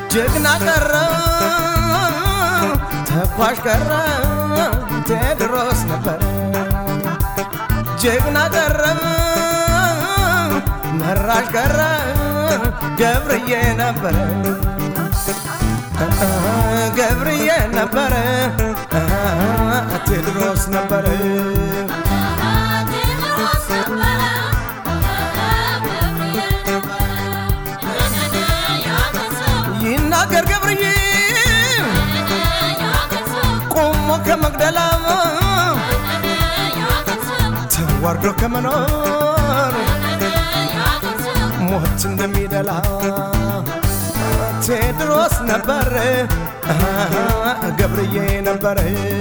ጀግና ቀረ ተኳሽ ቀረ ቴድሮስ ነበረ ጀግና ቀረ መራሽ ቀረ ገብርዬ ነበረ ገብርዬ ነበረ ቴድሮስ ነበረ ይናገር ገብርዬ ቆሞ ከመግደላ ተዋርዶ ከመኖር ሞት እንደሚደላ ቴድሮስ ነበረ ገብርዬ ነበረ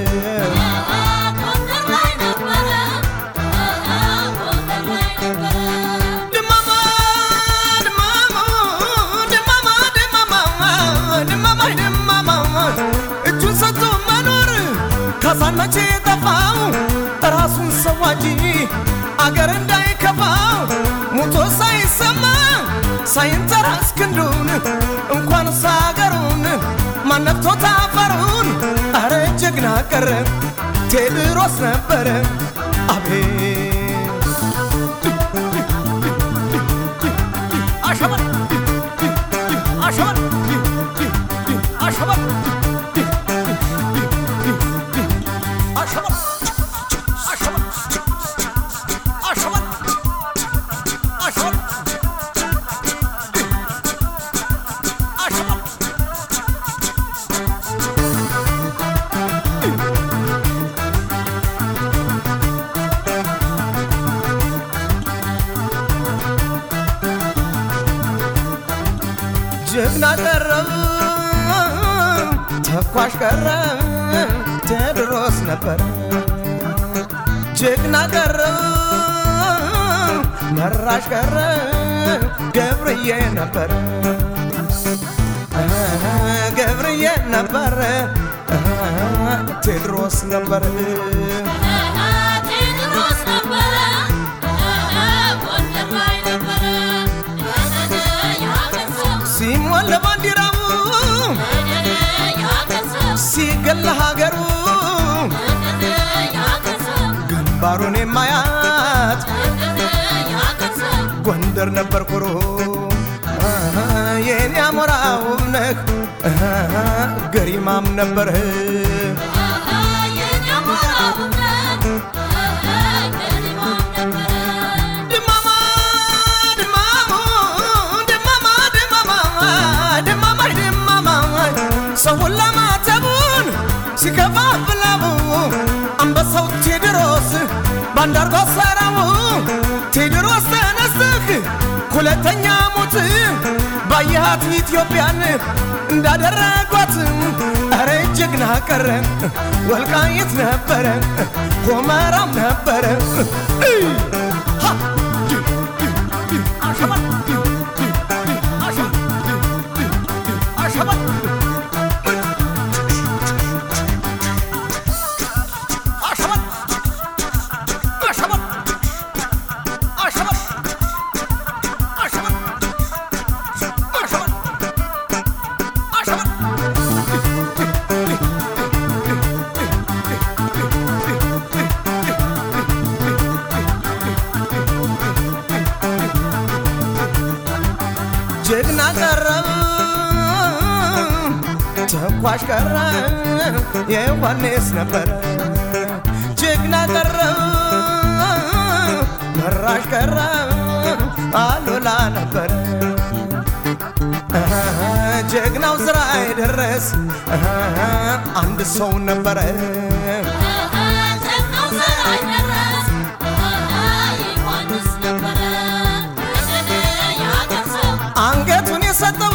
ድማማ ድማማ ድማማ ድማማ ድማማ ድማማ እጁን ሰጥቶ መኖር ካሳን መቼ ጠፋው ራሱን ሰዋጂ አገር እንዳይከፋው ሙቶ ሳይሰማ ሳይንተራስ ክንዱን እንኳን ሳገሩን ማነክቶት አፈሩን አረ ጀግና ቀረ ቴድሮስ ነበረ አቤት አሸበር አሸበር አሸበር አሸበር አሸበር አሸበር አሸበር አሸበር ጀግና ቀረ ተኳሽ ቀረ ቴድሮስ ነበረ ጀግና ቀረ መራሽ ቀረ ገብርዬ ነበረ ገብርዬ ነበረ ቴድሮስ ነበረ ሲሞን ለባንዲራው ሲገል ሀገሩ ግንባሩን የማያት ጎንደር ነበር ኩሩ የኔ አሞራ ውብ ነህ ገሪማም ነበርህ ድማማ ድማማ ድማማ ድማማ ድማማ ድማማ ሰውን ለማተቡን ሲከፋፍለው አንበሳው ቴድሮስ ባንዳርጎ ሰራው ቴድሮስ ተነስተህ ሁለተኛ ሞት ባየሃት ኢትዮጵያን እንዳደረጓት አረ ጀግና ቀረ ወልቃይት ነበረ ሆመራም ነበረ ሃ! አሸበር! አሸበር! አሸበር! አሸበር! አሸበር! አሸበር! አሸበር! አሸበር! አሸበር! ጀግና ቀረ ተኳሽ ቀረ የዮሐንስ ነበረ ጀግና ቀረ መራሽ ቀረ አሉላ ነበረ ጀግናው ስራ አይደረስ አንድ ሰው ነበረ አንገቱን የሰጠው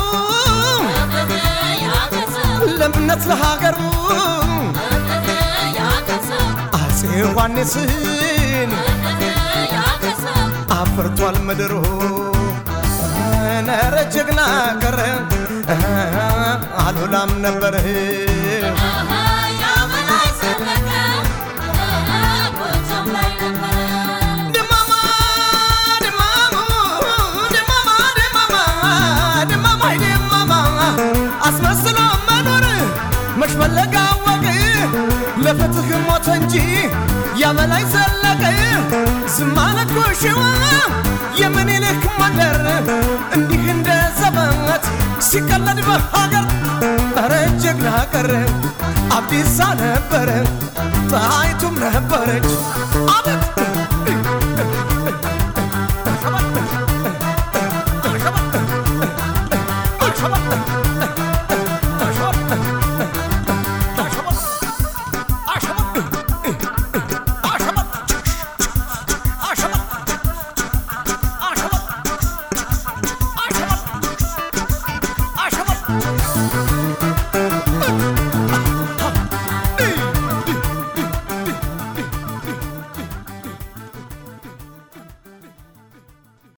ለእምነት ለሀገሩ አፄ ዮሐንስን አፍርቷል ምድሩ ነረ ጀግና ቀረ አሉላም ነበረ ድማማ ድማማ ድማማ ድማማ ድማማ ድማማ እንጂ ያበላይ ዘለቀ ዝማለኮ ሸዋ የምኒልክ መንደር እንዲህ እንደ ዘበት ሲቀለድ በሀገር ኧረ ጀግና ቀረ አብዲሳ ነበረ ጣይቱም ነበረች አቤት